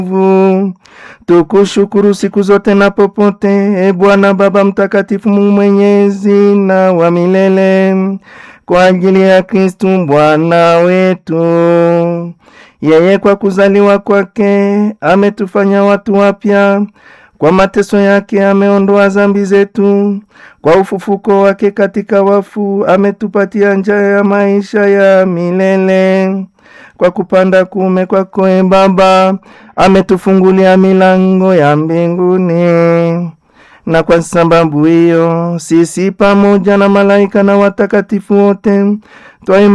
Tukushukuru siku zote na popote, e Bwana Baba Mtakatifu, Mungu mwenyezi na wa milele, kwa ajili ya Kristu Bwana wetu. Yeye kwa kuzaliwa kwake ametufanya watu wapya, kwa mateso yake ameondoa zambi zetu, kwa ufufuko wake katika wafu ametupatia njia ya maisha ya milele kwa kupanda kuume kwako e Baba ametufungulia milango ya mbinguni, na kwa sababu hiyo sisi pamoja na malaika na watakatifu wote twaimba